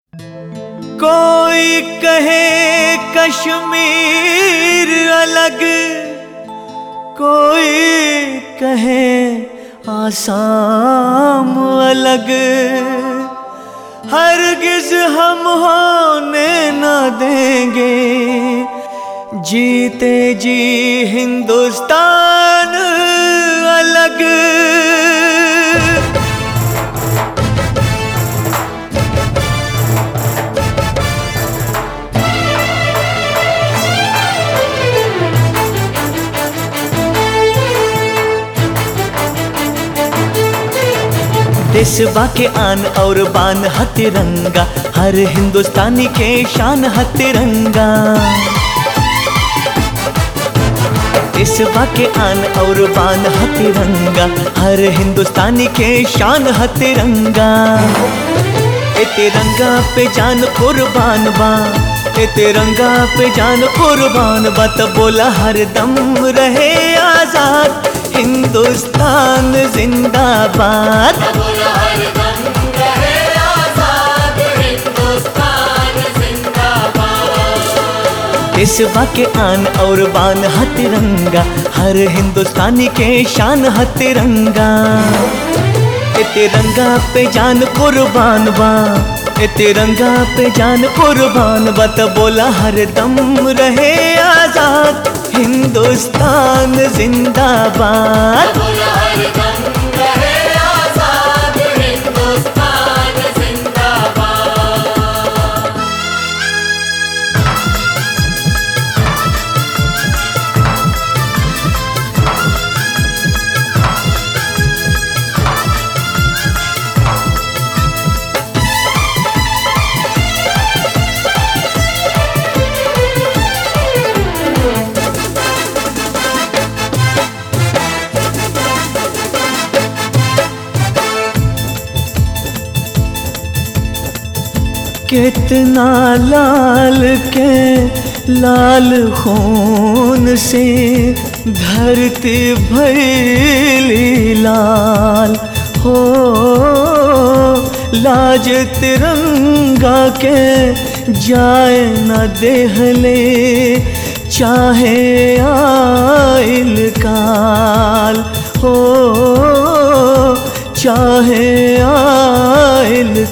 कोई कहे कश्मीर अलग कोई कहे आसाम अलग हरगिज हम होने न देंगे जीते जी हिंदुस्तान अलग देशबा के आन और बान ह तिरंगा हर हिंदुस्तानी के शान ह तिरंगा देशबा के आन और बान ह तिरंगा हर हिंदुस्तानी के शान ह तिरंगा ए तिरंगा पे जान कुर्बान बा ए तिरंगा पे जान कुर्बान बा त बोला हर दम रहे आजाद हिंदुस्तान जिंदाबाद देशवा के आन और बान ह तिरंगा हर हिंदुस्तानी के शान ह तिरंगा ए तिरंगा पे जान कुर्बान बा ए तिरंगा पे जान कुर्बान बा त बोला हर दम रहे आजाद हिंदुस्तान जिंदाबाद कितना लाल के लाल खून से धरती भैली लाल हो लाज तिरंगा के जाए न देहले चाहे आइल काल हो चाहे आइल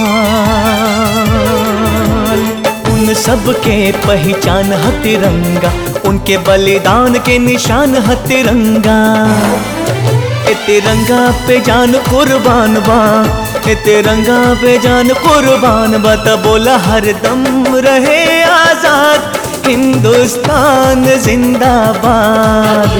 काल उन सब के पहचान है तिरंगा उनके बलिदान के निशान है तिरंगा ए तिरंगा पे जान कुर्बान बा ए तिरंगा पे जान कुर्बान बा त बोला हर दम रहे आजाद हिंदुस्तान जिंदाबाद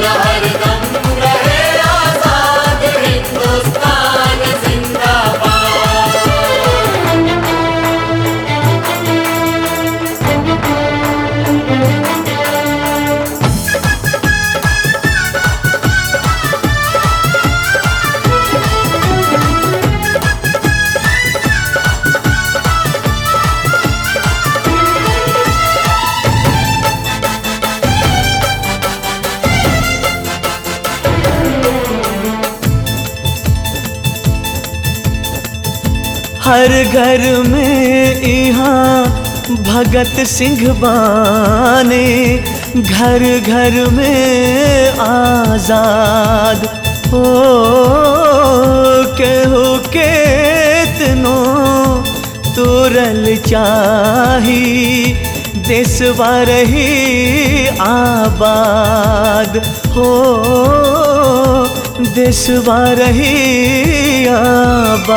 हर घर में यहाँ भगत सिंह बाने घर घर में आजाद हो केहू केतनो तुरल चाही देशवा रही आबाद हो देशवा रही आबाद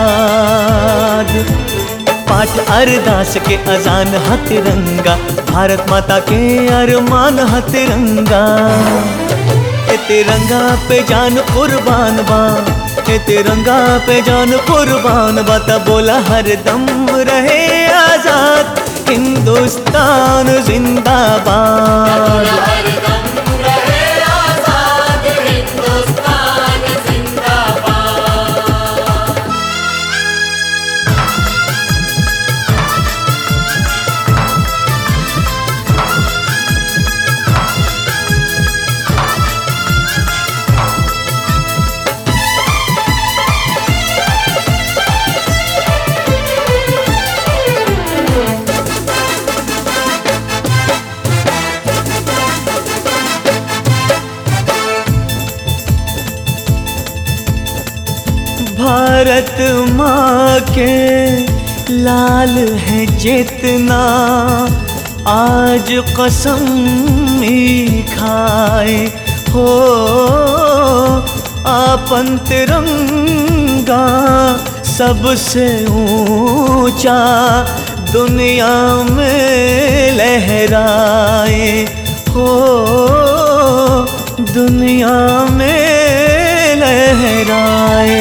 पाठ अरदास के अजान है तिरंगा भारत माता के अरमान है तिरंगा ए तिरंगा पे जान कुर्बान बा ए तिरंगा पे जान कुर्बान बा त बोला हर दम रहे आजाद हिंदुस्तान जिंदाबाद माँ के लाल है जितना आज कसम ही खाए हो आपन तिरंगा सबसे ऊंचा दुनिया में लहराए हो दुनिया में लहराए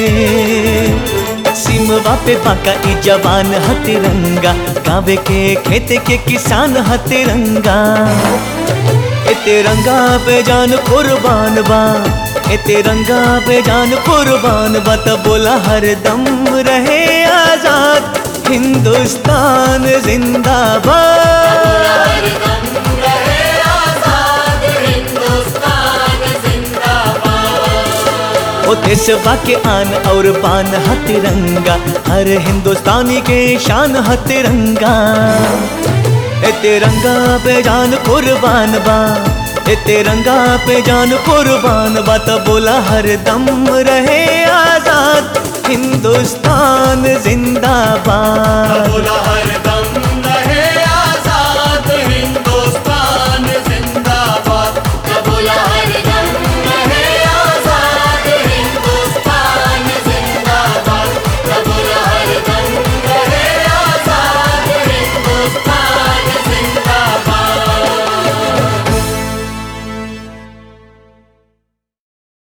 सिमवा पे बाका ई जवान ह तिरंगा गावे के खेत के किसान ह तिरंगा ए तिरंगा पे जान कुर्बान बा ए तिरंगा पे जान कुर्बान बा त बोला हर दम रहे आजाद हिंदुस्तान जिंदाबाद ओ देशवा के आन और बान ह तिरंगा हर हिंदुस्तानी के शान ह तिरंगा ए तिरंगा पे जान कुर्बान बा ए तिरंगा पे जान कुर्बान बा त बोला हर दम रहे आजाद हिंदुस्तान जिंदाबाद